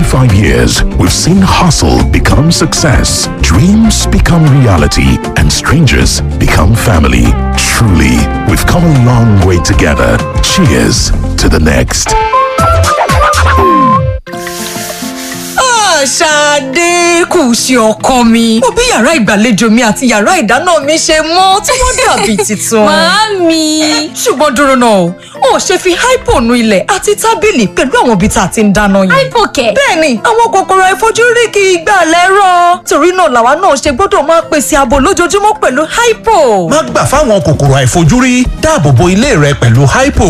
25 years, we've seen hustle become success, dreams become reality, and strangers become family. Truly, we've come a long way together. Cheers to the next. Ṣadé kù sí ọkọ mi. Mo bí yàrá ìgbàlejò mi àti yàrá ìdáná mi ṣe mọ́ tí wọ́n dàbí tuntun. Màámi. Ṣùgbọ́n dúró náà, o ò ṣe fi hypo nu ilẹ̀ àti tábìlì pẹ̀lú àwọn ibi tá a ti ń dáná yẹn. Hypo kẹ̀. Bẹ́ẹ̀ni, àwọn kòkòrò àìfojúrí kì í gbà lẹ́rọ̀. Torí náà làwa náà ṣe gbọ́dọ̀ máa pèsè ààbò lójoojúmọ́ pẹ̀lú hypo. má gbà fáwọn kòkòrò àìfojúrí dáàbò bo ilé rẹ pẹ̀lú hypo.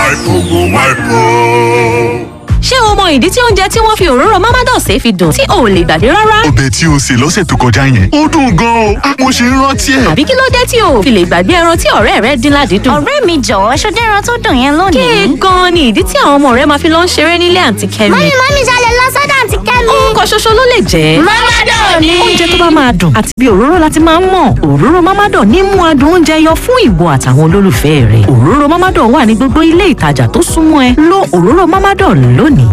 Ṣé o mọ ìdí tí oúnjẹ tí wọ́n fi òróró Mamados ṣe fi dùn tí o ò lè gbàgbé rárá? ọbẹ̀ tí o sè lọ́sẹ̀ tó kọjá yẹn ó dùn gan-an o mo ṣe ń rántí ẹ̀. Àbí kí ló dé tí o ò fi lè gbàgbé ẹran tí ọ̀rẹ́ rẹ dín ládìídùn? ọ̀rẹ́ mi jọ̀wọ́ ṣó dẹ́ran tó dùn yẹn lónìí. Kéè gan-an ni ìdí tí àwọn ọmọ rẹ máa fi lọ ń ṣeré nílé àǹtí Kẹ́mi. mọ́mí mọ́mí ṣalẹ̀ lọ sọ́dọ̀ àǹtí kẹ́mi. Ọkọ̀ ṣoṣo ló lè jẹ́. Mamadan ni. Oúnjẹ tó bá máa dùn àti bí òróró láti máa ń mọ̀. Òróró Mamadan ní mú adùn oúnjẹ yọ fún ìwọ àtàwọn olólùfẹ́ rẹ̀. Òróró Mamadan wà ní gbogbo ilé ìtajà tó súnmọ́ ẹ. Lo òróró Mamadan lónìí.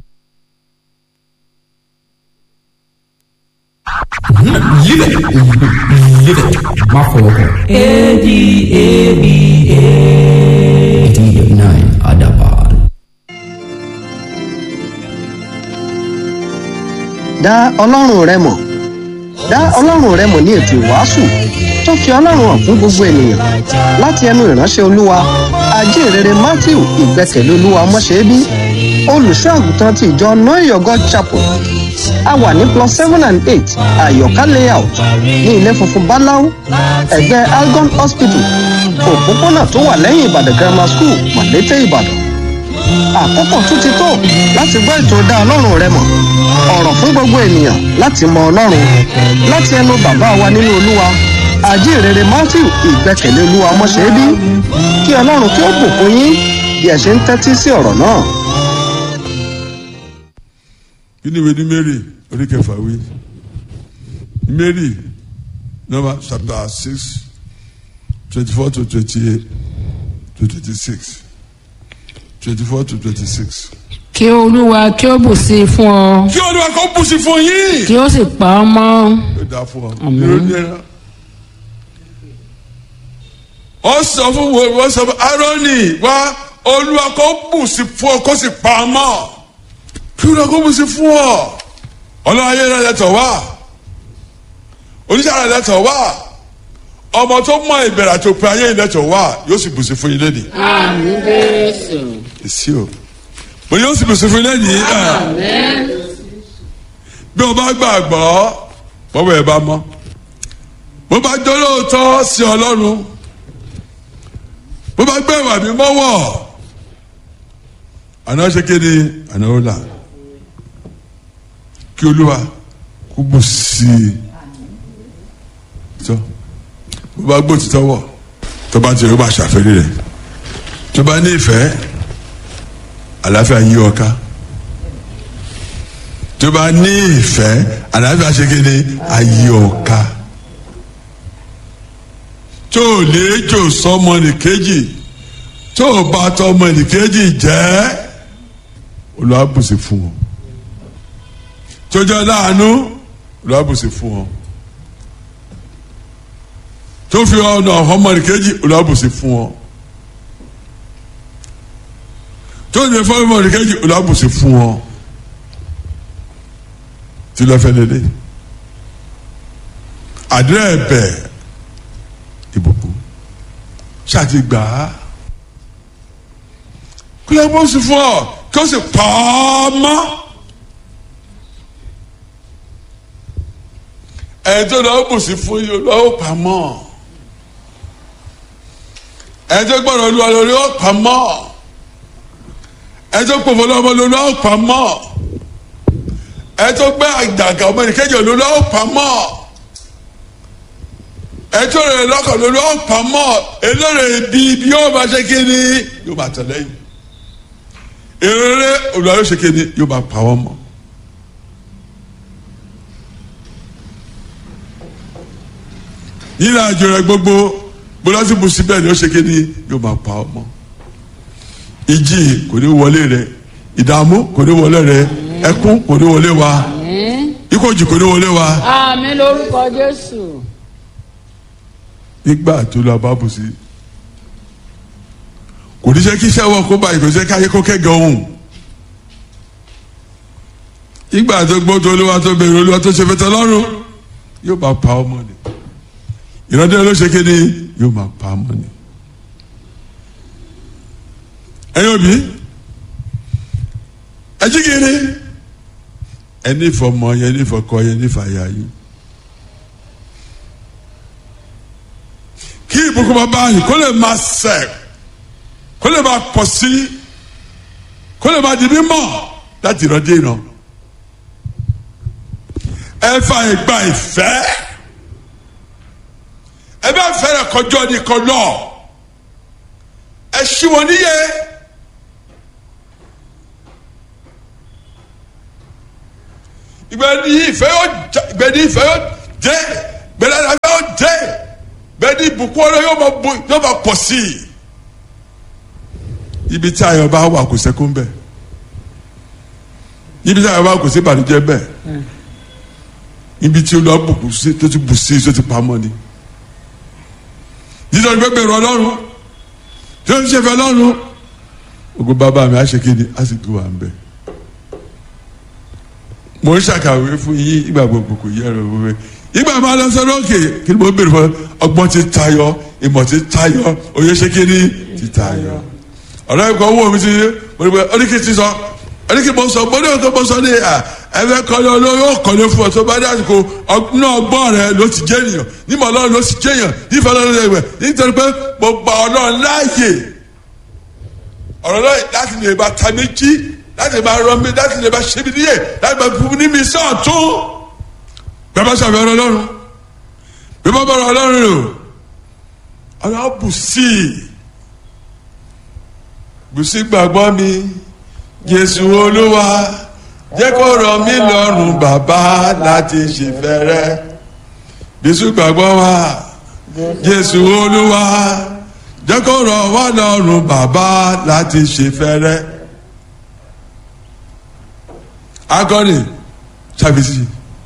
má fọwọ́ kàn. eighty nine adaban. dá ọlọ́run rẹ mọ̀ dá ọlọ́run rẹ mọ̀ ní ètò ìwàásù tó fi ọlọ́run hàn fún gbogbo ènìyàn láti ẹnu ìránṣẹ́ olúwa ajínrere matthew ìgbẹ́kẹ̀lé olúwa mọ́ṣẹ́bí olùṣọ́ àgùntàn ti ìjọ noyo god chapel a wà ní plus seven and eight àyọ̀ká layout ní ilé funfun báláú ẹ̀gbẹ́ algon hospital òpópónà tó wà lẹ́yìn ìbàdàn grammar school mọ̀lété ìbàdàn àkókò tún ti tó láti gbọ́ ètò dá ọlọ́run rẹ mọ̀ ọ̀rọ̀ fún gbogbo ènìyàn láti mọ ọlọ́run láti ẹnu bàbá wa nínú olúwa àjíǹrere matthew ìgbẹ́kẹ̀lé olúwa mọ́ṣẹ́bí kí ọlọ́run kí ó bùkún yín bí ẹ ṣe ń tẹ́tí sí ọ̀rọ̀ náà. kí ni ìwé ní mary orí kẹfà wí mary number chapter six twenty four to twenty eight to twenty six twenty four to twenty six. kí olúwa kí ó bù sí i fún ọ kí olúwa kó bùsí fún yín. kí ó sì pa ọ mọ́ ó dáa fún ọ. Àmín. ìròyìn ẹran. ó sọ fún wo wọ́n sọ fún aaroni wá olúwa kó bùsí fún ọ kó sì pa á mọ́ kí olúwa kó bùsí fún ọ ọlọ́run ayé rẹ̀ lẹ́tọ̀ wá oníṣẹ́ rẹ̀ lẹ́tọ̀ wá ọmọ tó mọ ìbẹ̀rẹ̀ àti òpin ayé lẹ́tọ̀ wá yóò sì bùsí fún yín lẹ́nìí. àmì jésù èsì o mo yóò sì bùsí fún yín lẹ́nìí. bí o bá gbàgbọ́ bọ́wọ́ ẹ bá mọ́ bó bá jọ lóòótọ́ sí ọlọ́run bó bá gbé ìwà mi mọ́wọ́ àná ṣe kéde àná ó là kí olúwa kó bù sí i tó bó bá gbó títọ́ wọ̀ tó bá tiẹ̀ ó bá ṣàfẹ́rí rẹ̀ tó bá ní ìfẹ́ àlàáfíà yí ọ ká tó bá ní ìfẹ́ àlàáfíà ṣe kéde ayé ọ ká tó o lè jò sọmọ nìkejì tó o bá tọmọ nìkejì jẹ́ olùwàbùsì fún ọ tó jẹ́ láàánú olùwàbùsì fún ọ tó fi ọ̀nà ọmọ nìkejì olùwàbùsì fún ọ tó ní fún ọmọ nìkejì olùwàbùsì fún ọ tí lọ́ fẹ́ lélẹ̀ àdúrà ẹ̀bẹ̀ ìbùkún ṣáàtì gbà á kí ló bó sì fún ọ kí ó sì pa á mọ́ ẹni tó lọ́wọ́ bù sí fún yìí lọ́wọ́ pa mọ́ ẹni tó gbọ́dọ̀ olúwa lórí ó pa mọ́ ẹni tó pòfò lọ́wọ́ lórí ó pa mọ́ ẹni tó gbé àgbàgà ọmọ nìkejì olórí ó pa mọ́ ẹtọ́ rẹ̀ lọ́kàn lórí ọ̀pamọ́ elóore ibi ibi yóò máa ṣe kíni yóò máa tẹ̀lé yìí eré olùwà yóò ṣe kíni yóò máa pa wọ́n mọ́. yìí àjò rẹ̀ gbogbo bọ́lásì bù síbẹ̀ ni ó ṣe kíni yóò máa pa wọ́n mọ́. ìjì kò ní wọlé rẹ̀ ìdààmú kò ní wọlé rẹ̀ ẹkún kò ní wọlé wa ikú òjì kò ní wọlé wa àmì lórúkọ jésù. nígbà tó lọ bá bù sí kò ní jẹ́ kí iṣẹ́ wọn kó báyìí kò ní jẹ́ kí ayé kó kẹ́gàn òun ìgbà tó gbọ́ tó olúwa tó bèrè olúwa tó ṣe fẹ́tẹ́ lọ́rùn yóò máa pa ọmọ ni ìrọ̀lẹ́ ló ṣe kéde yóò máa pa ọmọ ni. ẹ̀yin òbí ẹ jí kiri ẹni ìfọmọ yẹn ní ìfọkọ yẹn ní ìfàyà yìí. kí ìbùkún bá báyìí kó lè máa sẹ̀ kó lè máa pọ̀ sí kó lè máa di mímọ́ láti ìrọ̀dé ìran ẹ fa ìgbà ìfẹ́ ẹ bá fẹ́rẹ̀ kọjọ́ nìkan lọ ẹ ṣí wọn níyẹ ìgbẹ́ni ìfẹ́ yóò jẹ ìgbẹ́ni ìfẹ́ yóò jẹ ìgbẹ́ni ìfẹ́ yóò jẹ ìgbẹ́ni ìbùkún ọ̀rọ̀ yóò máa bu yóò máa pọ̀ sí i ibi tí ayọ̀ bá wà kò sẹ́kún bẹ́ẹ̀ ibi tí ayọ̀ bá wà kò sí ìbànújẹ́ bẹ́ẹ̀ ibi tí olú abùkù sí tó ti bù sí tó ti pamọ́ ni jíjọ ní bẹ́ẹ̀ ọlọ́run tí ó ń ṣe fẹ́ lọ́run ogun bàbá mi á ṣe kí ni á sì gbé wa ń bẹ̀ mo ń ṣàkàwé fún yín ìgbà gbogbo kò yẹ ẹ̀rọ wíwẹ́ ìgbà máa lọ sọ lókè kí ni mo bèrè fún ọgbọ́n ti tayọ ìmọ̀ ti tayọ òye ṣe kí ni ti tayọ ọ̀rọ̀ ẹ̀kọ́ owó mi ti mo ní pẹ́ oníkì ti sọ oníkì mo sọ mo ní òkè mo sọ ní à ẹ̀fẹ̀ kọ́lé olóyè ó kọ́lé fún ọ tó bá dé àsìkò náà gbọ́ rẹ ló ti jẹ́ ènìyàn nímọ̀ ọlọ́run ló ti jẹ́ èèyàn nífẹ̀ẹ́ ọlọ́run ló ti jẹ́ nítorí pé mo gba ọlọ́run láàyè ọ̀rọ̀ náà láti lè bá ta méjì láti lè bá rọ mi láti lè bá ṣe mi níyè láti bá fún mi ní mi sọ́ọ̀tún bẹ́ẹ̀ bá ṣàfihàn ọlọ́run bẹ́ẹ̀ bá bọ̀rọ̀ ọlọ́run rò ọlọ́run bù sí i bù sí gbàgbọ́ mi Jésù Olúwa jẹ́ kó rọ̀ mí lọ́rùn bàbá láti ṣe fẹ́rẹ́ bísú gbàgbọ́ wa Jésù Olúwa jẹ́ kó rọ̀ wá lọ́rùn bàbá láti ṣe fẹ́rẹ́ akọni ṣàbísí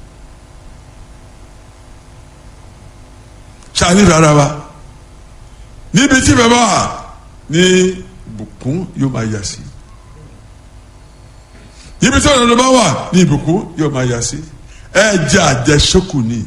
ṣàní rárá wa níbi tí bàbá wa ní bùkún yóò máa yà sí ibi tí ọ̀nà bá wà ní ìbùkún yóò máa yà sí ẹ jẹ àjẹsókù ni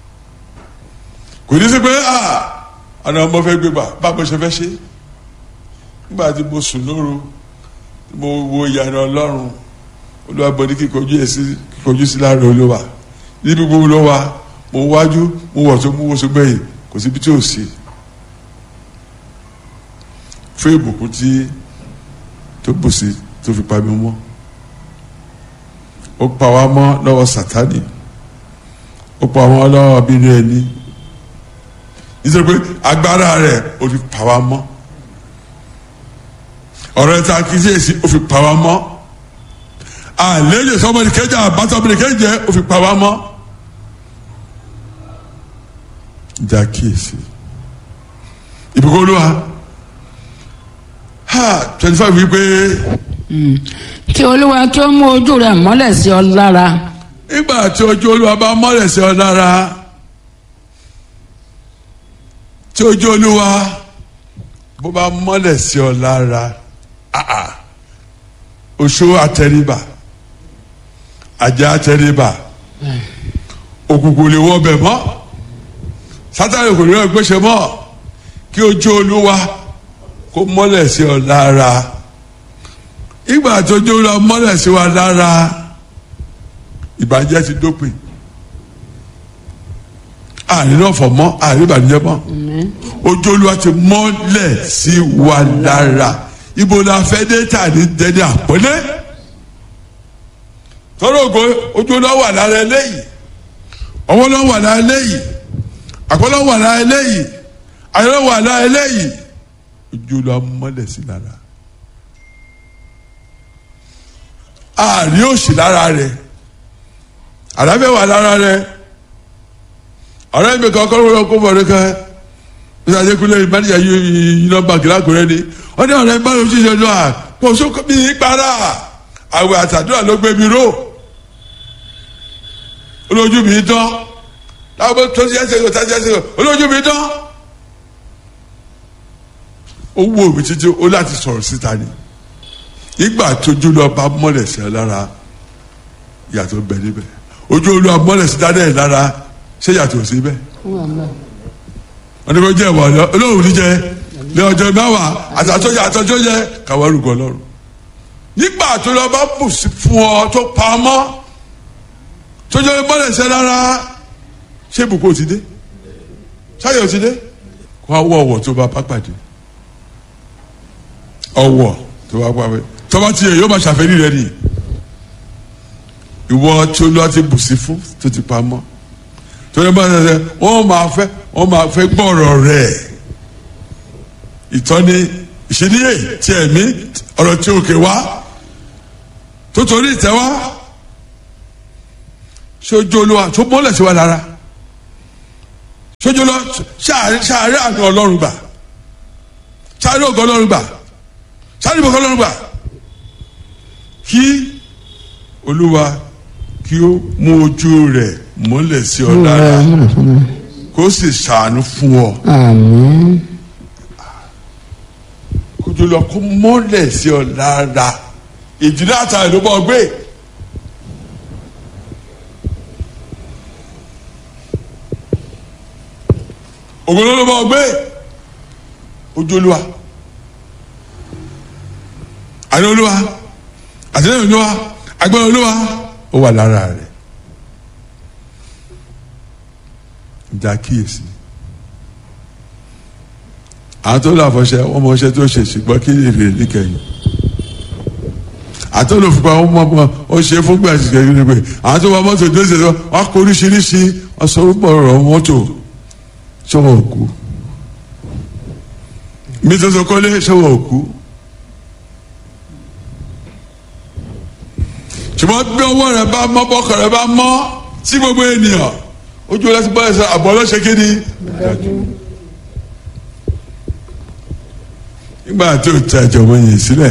kò ní sí pé ọ̀nà ọmọ fẹ́ gbégbà báwo ṣe fẹ́ ṣe nígbà tí mo sùn lóru tí mo wo ìyànà ọlọ́run olúwa bọ̀ ní kíkọjú ẹ̀ sí kíkọjú sí láàrin olúwa níbi gbogbo ló wà mo wájú mo wọ̀ tó mo wọ́ so gbẹ̀yìn kò síbi tí ò sí fún ìbùkún tí tó bù sí tó fi pa mi mọ́ ó pa wá mọ́ lọ́wọ́ sátani ó pa wá lọ́wọ́ abínú ẹni nítorí pé agbára rẹ̀ ó fi pa wá mọ́ ọ̀rọ̀ ẹ̀ta kìíyèsí ó fi pa wá mọ́ àlejò sọmọdé kẹjọ àbátọmọdé kẹjẹ ó fi pa wá mọ́ ìjà kíyèsí ìbùkún olúwa ha twenty five wípé kí olúwa kí ó mú ojú rẹ̀ mọ́lẹ̀ sí ọ lára. nígbà tí ojú olúwa bá mọ́lẹ̀ sí ọ lára tí ojú olúwa bó bá mọ́lẹ̀ sí ọ lára oṣó àtẹríba ajá àtẹríba òkùnkùn lè wọ bẹ̀ mọ́ sátani kò ní lọ gbéṣẹ́ mọ́ kí ojú olúwa kó mọ́lẹ̀ sí ọ lára ìgbà tó jó lọ mọ́lẹ̀ sí wa lára ìbàjẹ́ ti dópin àárín náà fọ̀ mọ́ àárín ìbànújẹ́ mọ́ ojú olúwa ti mọ́lẹ̀ sí wa lára ibo la fẹ́ dé tà ní dẹ́ni àpọ́nlé tọ́lọ́ ògo ojú olúwa wà lára eléyìí ọwọ́ lọ́ wà lára eléyìí àpọ́nlọ́ wà lára eléyìí ayọ́ wà lára eléyìí ojú olúwa mọ́lẹ̀ sí lára. àárín òsì lára rẹ àlàáfíà wà lára rẹ ọ̀rẹ́ mi kan kọ́ ló kó bọ̀dé kan nígbà tí kúlẹ̀ ìmánìyà yìí nọ́mbà kìláàkùrẹ́ ni wọ́n ní ọ̀rẹ́ bá lóṣù ṣe lọ́wọ́ kò sóko mi para àwẹ̀ àtàdúrà ló gbé mi ró olójú mi dán láwọn tó ṣe ẹsẹ̀ yóò tá ṣe ẹsẹ̀ yóò olójú mi dán ó wò mí títí ó láti sọ̀rọ̀ síta ni ìgbà tójú lọ bá mọ́lẹ̀ sí ẹ lára yàtọ̀ bẹ níbẹ̀ ojú olúwa mọ́lẹ̀ sí dáadáa ẹ̀ lára ṣé yàtọ̀ sí bẹ́ẹ̀ wọ́n ní kó jẹ́ ìwà olóhùn níjẹ́ ní ọjọ́ mẹ́wàá àtàtọ́jà àtọ́jọ́ yẹ káwọn rúkọ lọ́rùn nígbà tó lọ bá bù sí fún ọ tó pa á mọ́ tójọ́ mọ́lẹ̀ sí ẹ lára ṣé ibùkún ti dé ṣáyọ̀ ti dé kó wá wọ ọ̀wọ̀ tó bá bá pàdé ọ̀wọ̀ tó bá pàdé tọ́ba tiẹ̀ yóò máa ṣàfẹ́rí rẹ nìyí ìwọ tí olúwa ti bù sí fún tó ti pa mọ́ torí bá ṣe ṣe wọ́n máa fẹ́ wọ́n máa fẹ́ gbọ́rọ̀ rẹ̀ ìtọ́ni ìṣedíyè tí ẹ̀mí ọ̀rọ̀ tí òkè wá tó torí ìtẹ́ wá ṣojú olúwa tó mọ́lẹ̀ sí wa lára ṣojú olúwa ṣàárẹ̀ àná ọlọ́run gbà ṣàárẹ̀ ògo ọlọ́run gbà ṣàárẹ̀ ògo ọlọ́run gbà kí olúwa kí ó mú ojú rẹ̀ mọ́lẹ̀ sí ọ lára kó sì ṣàánú fún ọ. àmín. kójú lọ kó mọ́lẹ̀ sí ọ lára ìdílé àtàlẹ́ ló bọ́ gbé. ògùn ló bọ́ gbé ojú olúwa àní olúwa àtẹlẹyìn olúwa agbára olúwa ó wà lára rẹ̀ ìjà kíyèsí àwọn tó lọ àfọṣẹ wọn mọ ọṣẹ tó ṣe ṣùgbọ́n kí lè rè níkẹyìn àtọ́ ló fipá wọn mọ ọ ṣe fún gbà ṣìkẹ́ yìí pé àwọn tó wọ mọ́tò tó ṣe sọ wọn kó oríṣiríṣi wọn sọ orúkọ ọ̀rọ̀ mọ́tò ṣọwọ́ òkú mi tó sọ kọ́lé ṣọwọ́ òkú ṣùgbọ́n bí ọwọ́ rẹ̀ bá mọ́ bọ́kọ̀ rẹ̀ bá mọ́ sí gbogbo ènìyàn ojú ọlọ́sìn bọ́lá ṣe àbọ̀ ọlọ́ṣẹ́ kéde nígbà tó ta ìjọba yìí sílẹ̀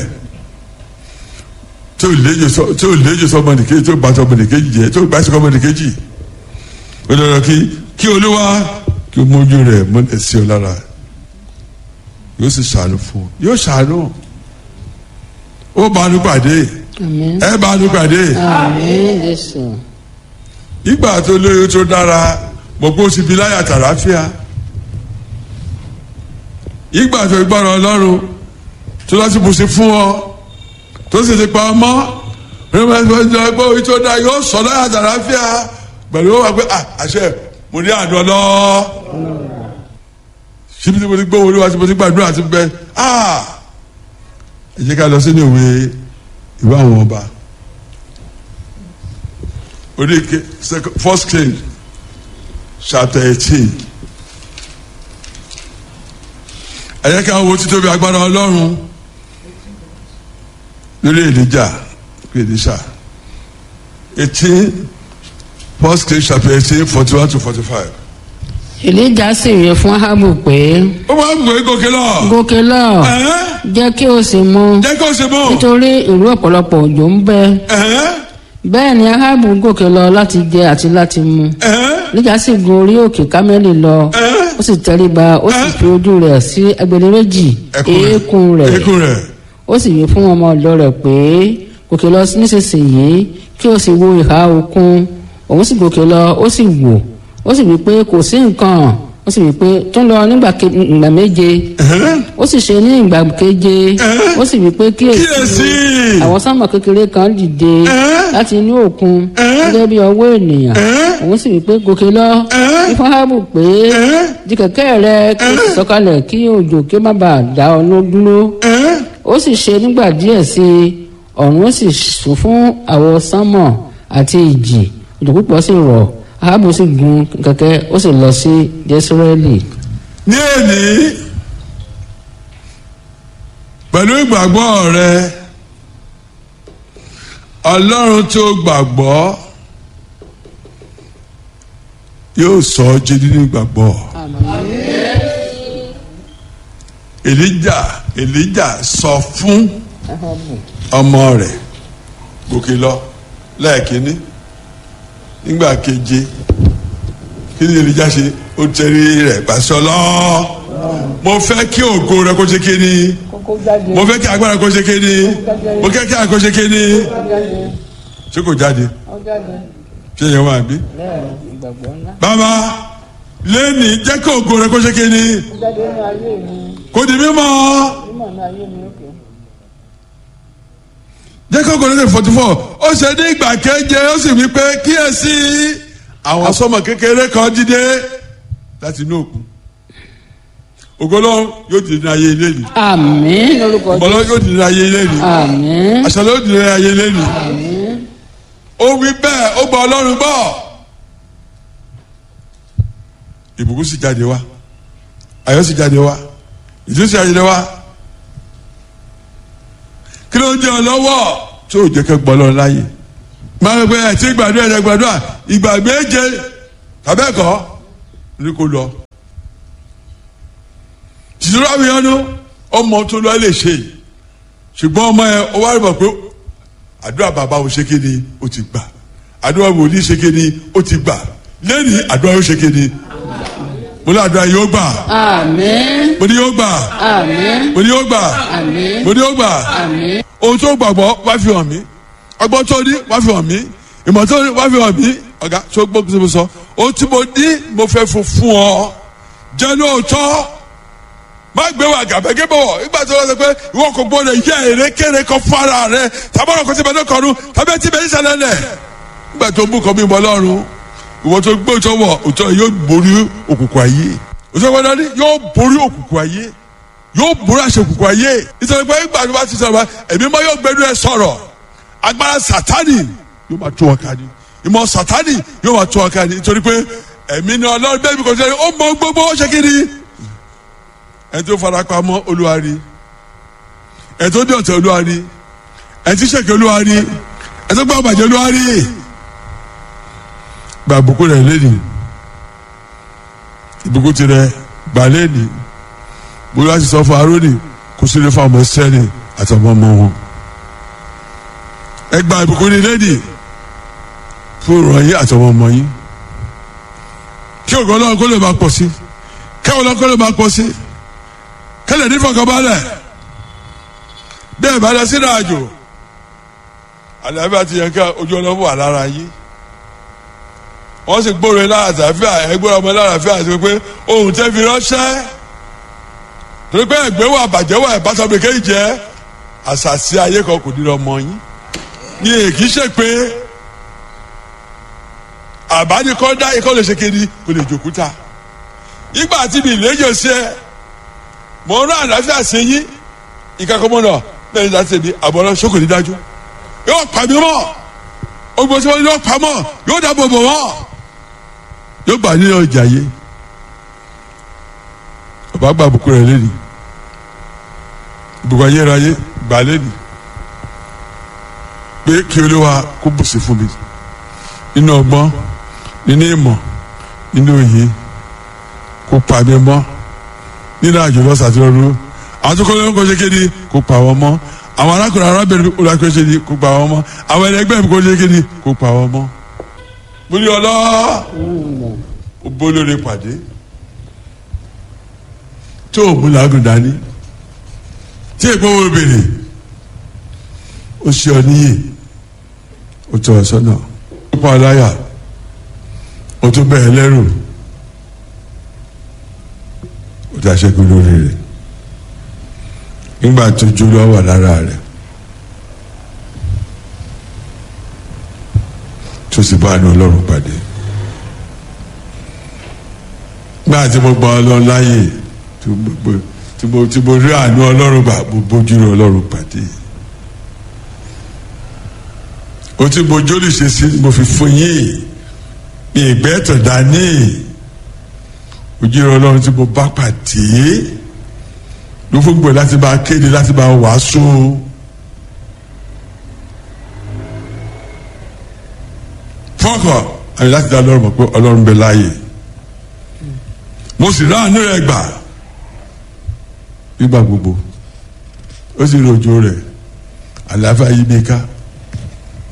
tó léjò sọ tó léjò sọ ọmọnìkejì tó bàtọ ọmọnìkejì jẹ tó gbàtọ ọmọnìkejì ó lọ́dọ̀ kí kí olúwa kí o mójú rẹ̀ mọ́lẹ̀ sí ọ lára yóò sì ṣàánú fún ọ yóò ṣàánú ó bá a nú pàdé àmín. ẹ bá a nú pàdé àmín jésù. ìgbà tó lóyún tó dára gbogbo ó ti fi láyà tàlàáfíà ìgbà tó gbọ́dọ̀ ọlọ́run tó láti bùsí fún ọ tó sì ti pa ọmọ rẹ́pẹ́tẹ́pẹ́ ẹgbẹ́ orí tó dá yóò sọ láyà tàlàáfíà pẹ̀lú ó wà pé à àṣẹ mo ní àdó ọlọ́ síbi tí mo ti gbọ́ wọlé wa tí mo ti gbàdúrà ti bẹ ah ẹ jẹ́ ká lọ sínú ìwé ìwé àwọn ọba orí ke second first king chapter eighteen ẹ jẹ́ ká wo títóbi agbára ọlọ́run lórí èlíjà èlíṣà eighteen first king chapter eighteen forty one to forty five. èlíjà sì wí fún ahabu pé ó máa ń gbé gòkè lọ. gòkè lọ Ẹ̀hẹ́n, jẹ́ kí o sì mu jẹ́ kó ṣe mọ́. nítorí ìlú ọ̀pọ̀lọpọ̀ òjò ń bẹ Ẹ̀hẹ́n, bẹ́ẹ̀ ni ahabu gòkè lọ láti jẹ àti láti mu ẹ̀hẹ́n, èlíjà sì gun orí òkè kámẹ́lì lọ ó sì tẹríba ó sì fi ojú rẹ̀ sí agbede méjì eékún rẹ̀ eékún rẹ̀. ó sì wí fún ọmọ ọ̀dọ̀ rẹ̀ pé gòkè lọ nísinsìnyí kí o sì wo ìhà òkun òun sì gòkè lọ ó sì wò ó sì wí pé kò sí nǹkan ó sì wí pé tún lọ nígbà ke- ìgbà méje Ẹ̀hẹ́n, ó sì ṣe ní ìgbà keje ó sì wí pé kíyèsí kíyèsí. àwọn sámà kékeré kan dìde láti inú òkun gẹ́gẹ́ bí ọwọ́ ènìyàn òun sì wí pé gòkè lọ ifá hábù pé di kẹ̀kẹ́ rẹ kí o sì sọ̀kalẹ̀ kí òjò kí ó má bàa dá ọ ló dúró ẹ̀hẹ́n, ó sì ṣe nígbà díẹ̀ sí i ọ̀run ó sì sùn fún àwọ̀ sánmọ̀ àti ìjì òjò púpọ̀ sì rọ̀ ahabu sì gun kẹ̀kẹ́ ó sì lọ sí jésírẹ́lì. ní èní pẹ̀lú ìgbàgbọ́ rẹ ọlọ́run tó gbàgbọ́ yóò sọ ọ́ jí nínú ìgbàgbọ́ èlíjà èlíjà sọ fún ọmọ rẹ̀ gòkè lọ lẹ́ẹ̀kínní nígbà keje kí ni èrìjà ṣe ó tẹ̀rí rẹ̀ pàṣọ lọ mo fẹ́ kí ògo rẹ kó ṣe kéde mo fẹ́ kí agbára kó ṣe kéde mo fẹ́ kí agbára kó ṣe kéde ṣé kò jáde ṣé yẹn wà bí. bàbá lẹ́ni jẹ́ kí ògo rẹ kó ṣe kéde kò di mímọ́ jẹ́ kí ògo rẹ kó forty four ó ṣe ní ìgbà keje ó sì wí pé kíyèsí àwọn sọmọ kékeré kan dìde láti inú òkun ògolo yóò di ní ayé ilé ni àmín lórúkọ ìbọlọ yóò di ní ayé ilé ni àmín àṣà ló di ní ayé ilé ni ó wí bẹ́ẹ̀ ó gba ọlọ́run gbọ́ ìbùkún sì jáde wá ayọ̀ sì jáde wá ìdúró sì jáde wá kí ló ń jẹ́ ọ lọ́wọ́ tó o jẹ́ kẹ́ gbọ́ lọ́run láàyè máa ń gbé ẹ̀ tí gbàdúrà ẹ̀ gbàdúrà ìgbà méje tàbẹ́ẹ̀kọ́ ní kò lọ tìtúrọ̀ àwọn èèyàn nù ọmọ tó lọ lè ṣe ṣùgbọ́n ọmọ yẹn ó wá rí bọ̀ pé àdúrà bàbá wo ṣe kéde ó ti gbà àdúrà wòlíì ṣe kéde ó ti gbà lẹ́yìn àdúrà yóò ṣe kéde mo ní àdúrà yóò gbà àmín mo ní yóò gbà àmín mo ní yóò gbà àmín mo ní yóò gbà àmín ohun tó gbàgbọ́ wá fi hàn mí ọgbọ́n tó ní wá fi hàn mí ìmọ̀ tó ní wá fi hàn mí ọ̀gá tó gbọ́ kí mo sọ ohun tí mo ní mo fẹ́ fún fún ọ jẹ́ lóòótọ́ má gbé wa gàbẹ́gẹ́ bọ̀ nígbà tó lọ sọ pé ìwọ kò gbọdọ̀ yẹ èrè kéré kan fara rẹ tàbọ̀rọ̀ kò sí bẹ́ẹ̀ lọ́kọ̀ọ́rù tàbí ẹtí bẹ́ẹ̀ ìṣẹ̀lẹ̀ lẹ̀ nígbà tó ń bú kan bí mọ́ lọ́rùn ìwọ tó gbé òtọ́ wọ̀ òtọ́ yóò borí òkùnkùn ayé òtọ́ wọn dání yóò borí òkùnkùn ayé yóò borí àṣẹ òkùnkùn ayé nítorí pé nígbà tó bá ti sọ̀rọ̀ ẹ̀mí mọ́ yóò gbẹnu ẹ sọ̀rọ̀ agbára sátani yóò máa tó wọn ká ní ìmọ̀ sátani yóò máa tó wọn ká ní nítorí pé ẹ̀mí ni ọlọ́run bẹ́ẹ̀ bí kò sẹ́ni ó mọ gbogbo ó ṣe kiri ẹni tó fara pamọ́ olúwarí ẹni tó dé ọ̀tẹ̀ olúwarí ẹni tí sèké olúwarí ẹni tó gbọ́ bàjẹ́ olúwarí gba àbùkù rẹ̀ lẹ́nu ìbùkún tirẹ̀ gbà lẹ́nu bóyá ti sọ fún arónì kó sílé fún ọmọ sẹ́ni àtọmọ ọmọ wọn ẹ gba ìbùkún ní lẹ́nu fún ìrọ̀ yín àtọmọ ọmọ yín kí ògùn ọlọ́run kó lè máa pọ̀ sí kẹ́wọ́n ọlọ́run kó lè máa pọ̀ sí kẹlẹ ní fọkànbalẹ̀ bẹ́ẹ̀ bá lọ sínú àjò àlàáfíà ti yẹn ká ojú ọlọ́mọ wà lára yín wọ́n sì gbóòrò ẹ lára àtàfíà ẹgbẹ́ ọmọ lára àfíà àti pé ohun tẹ́ fi ránṣẹ́ torí pé ẹgbẹ́ wà bàjẹ́ wà ìbátan mi kéjì jẹ́ àṣàṣì ayé kan kò nínú ọmọ yín ní èkì ṣe pé àbánikọ́ dá ikọ́ lè ṣe kéde kò lè jòkúta ìgbà tí mi ìlẹ́jọ́ sí ẹ mọ ọ̀rọ̀ àlàáfíà ṣe yín ìkàkọ́mọ́ náà lẹ́yìn láti ṣe ní àbọ̀rọ̀ ṣókò ní dájú yóò pa mí mọ́ ogbó tí wọ́n yóò pa mọ́ yóò dáàbò bò wọ́n yóò gbà nínú ọjà yé bàbá gba àbùkù rẹ̀ lẹ́nu ìbùkún ayérayé gbà lẹ́nu pé kí olúwa kó bùsí fún mi nínú ọgbọ́n nínú ìmọ̀ nínú òye kó pa mí mọ́ nínú àjò lọ sàtìlọ́rù àwọn tó kọ́ ló ń kọ́ ṣe kéde kó pa wọ́n mọ́ àwọn arákùnrin arábìnrin olùkọ́ ṣe ni kó pa wọ́n mọ́ àwọn ẹlẹgbẹ́ mi kó ṣe kéde kó pa wọ́n mọ́. mo ní ọlọ́ ó bólórí pàdé tó o mú làágùn dání tí èèpọ̀ wo bèrè ó ṣe ọ níyè ó tọ́ ọ sọ́nà ó pa aláyà ó tún bẹ̀ẹ́ lẹ́rù ó ti aṣẹ́gun lórí rẹ̀ nígbà tó jó lọ́ wà lára rẹ̀ tó sì bá àánú ọlọ́run pàdé nígbà tí mo gbọ́ ọlọ́run láàyè tí mo tí mo rí àánú ọlọ́run gbà mo bójú rí ọlọ́run pàdé o tí mo jólì ṣe sí mo fi fún yín ní ìgbẹ́ tó dání ojú ìrọ̀ ọlọ́run tí mo bá pàdé ló fún gbọ́ láti bá kéde láti bá wàásù fọ́kọ̀ àyè láti dá ọlọ́run mọ̀ pé ọlọ́run bẹ láàyè mo sì ráàánú rẹ̀ gbà nígbà gbogbo ó sì rojo rẹ̀ àlàáfíà yí mi ká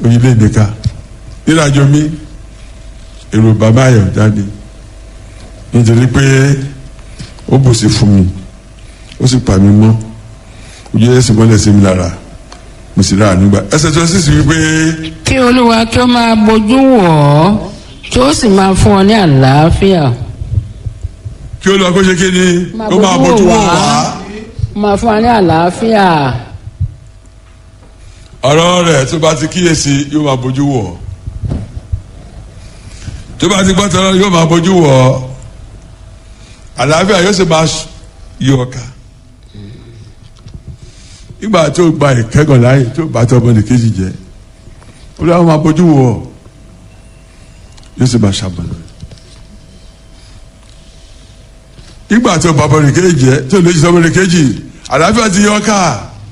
oyinlé nìka nílàjọ mi èrò bàbá ayọ̀ jáde nítorí pé ó bùsí fún mi ó sì pa mí mọ́ ojú ẹsẹ̀ mọ́lẹ̀ sí mi lára mo sì rà á nígbà ẹsẹ̀ tó sì sì wípé kí olúwa kí ó máa bójú wọ̀ ọ́ kí ó sì máa fún ọ ní àlàáfíà kí ó lọ kó ṣe kí ni kó máa bójú wò wá máa fún ọ ní àlàáfíà ọ̀rọ̀ rẹ̀ tó bá ti kíyèsí yóò máa bójú wò ọ́ tó bá ti gbọ́tọ̀ yóò máa bójú wò ọ́ àlàáfíà yóò sì máa yí ọ ká nígbà tó gba ìkẹ́gàn láàyè tó bá tọ́ ọmọdé kejì jẹ́ ó lọ́wọ́ máa bójú wò ọ́ yóò sì máa ṣàbọ̀nà nígbà tó bá ọmọdé kejì jẹ́ tó lè jí ọmọdé kejì àlàáfíà ti yọ ká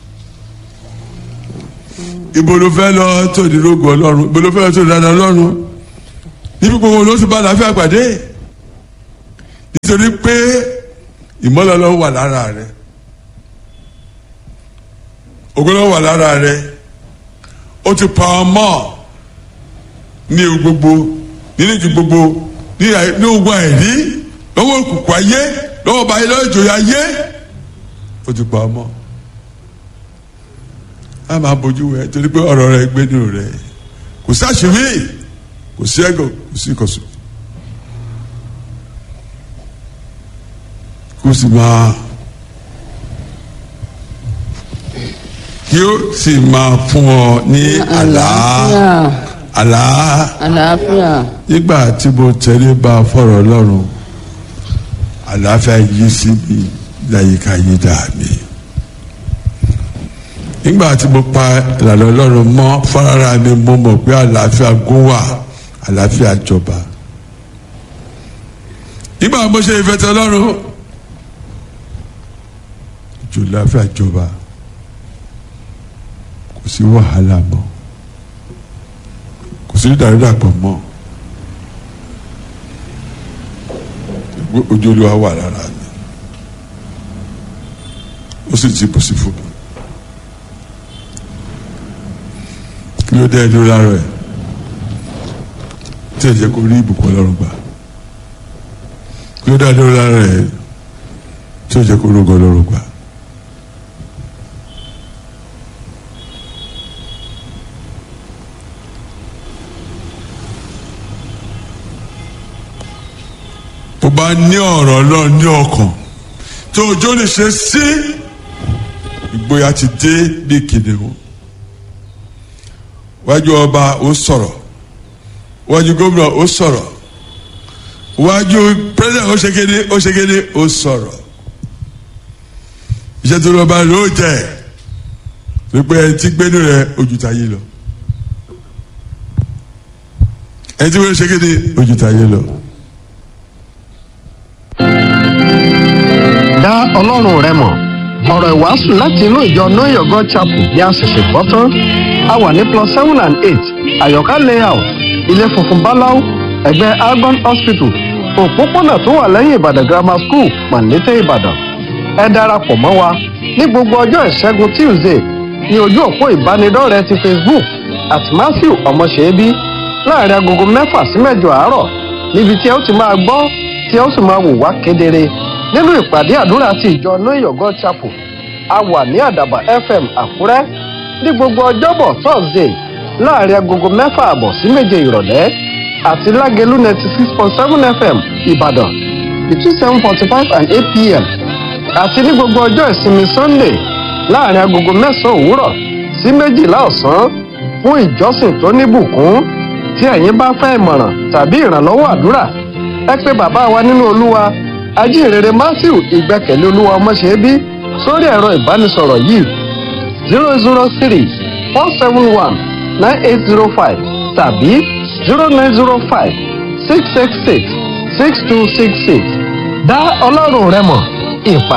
ibo ló fẹ́ lọ tó ní rogo ọlọ́run ibo ló fẹ́ lọ tó ní dáadáa ọlọ́run níbi gbogbo ló ti bá àlàáfíà pàdé nítorí pé ìmọ́lẹ̀ ọlọ́run wà lára rẹ ògo ọlọ́run wà lára rẹ ó ti pa ọmọ ní ewu gbogbo nínú ìjù gbogbo ní àì- ní ogun àìrí lọ́wọ́ òkùnkùn ayé lọ́wọ́ báyìí lọ́wọ́ ìjòyè ayé ó ti pa ọmọ a máa bójú wẹ torí pé ọ̀rọ̀ rẹ gbé nínú rẹ kò sí àṣírí kò sí ẹ̀gọ́ kò sí ìkọ̀sùn kó sì máa kí ó sì máa fún ọ ní àlá àlàáfíà àlá àlàáfíà nígbà tí mo tẹ̀lé bá fọ̀rọ̀ ọlọ́run àlàáfíà yí sí mi láyìíká yí dà mí nígbà tí mo pa ìlànà ọlọ́run mọ́ fọ́nrán mi mo mọ̀ pé àlàáfíà gún wà àlàáfíà jọba nígbà mo ṣe ìfẹ́tẹ̀ ọlọ́run jù láfíà jọba kò sí wàhálà mọ́ kò sí ìdàrúdàpọ̀ mọ́ ojú olúwa wà lára mi ó sì ti bùsí fún mi. kí ló dé ẹjọ́ lára ẹ̀ tí ẹ jẹ́ kó rí ìbùkún ọlọ́run gbà kí ló dé ẹjọ́ lára ẹ̀ tí ẹ jẹ́ kó rógọ́ ọlọ́run gbà. tó bá ní ọ̀rọ̀ ọlọ́run ní ọkàn tó ojú lè ṣe sí ìgboyà ti dé bí kìnìún wájú ọba ó sọ̀rọ̀ wájú gómìnà ó sọ̀rọ̀ wájú pírẹsidẹ̀ ó ṣe kéde ó ṣe kéde ó sọ̀rọ̀ iṣẹ́ tó lọ́ba ló jẹ́ pípẹ́ ẹni tí gbénu rẹ̀ ojú ta yé lọ ẹni tí wọ́n ṣe kéde ojú ta yé lọ. dá ọlọ́run rẹ mọ̀ ọ̀rọ̀ ìwàásù láti inú ìjọ know your god chapel ní àṣẹ̀ṣẹ̀ gbọ́ tán a wà ní plus seven and eight àyọ̀ká layout ilé funfun báláú ẹ̀gbẹ́ argon hospital òpópónà tó wà lẹ́yìn ìbàdàn grammar school pàǹdétẹ́ ìbàdàn ẹ darapọ̀ mọ́ wa ní gbogbo ọjọ́ ìṣẹ́gun tuesday ní ojú òpó ìbánidọ́rẹ̀ẹ́ ti facebook at matthew ọmọṣẹ́bí láàrin agogo mẹ́fà sí mẹ́jọ àárọ̀ níbi tí ẹ ó ti máa gbọ́ tí ẹ ó sì máa wò wá kedere nínú ìpàdé àdúrà ti ìjọ know your god chapel a wà ní àdàbà fm àkúrẹ́ ní gbogbo ọjọ́bọ̀ thursday láàrin agogo mẹ́fà àbọ̀ sí méje ìrọ̀lẹ́ àti lágẹ̀lú ninety six point seven fm ìbàdàn between seven forty five and eight pm àti ní gbogbo ọjọ́ ìsinmi sunday láàrin agogo mẹ́sàn-án òwúrọ̀ sí méjìlá ọ̀sán fún ìjọsìn tó níbùkún tí ẹ̀yin bá fẹ́ ìmọ̀ràn tàbí ìrànlọ́wọ́ àdúrà ẹ pé bàbá wa nínú olúwa ajínrere matthew ìgbẹ́kẹ̀lé olúwa ọmọṣẹ́bí sórí ẹ̀rọ ìbánisọ̀rọ̀ yìí zero zero three four seven one nine eight zero five tàbí zero nine zero five six six six six two six six dá ọlọ́run rẹ mọ̀ ìpàdé.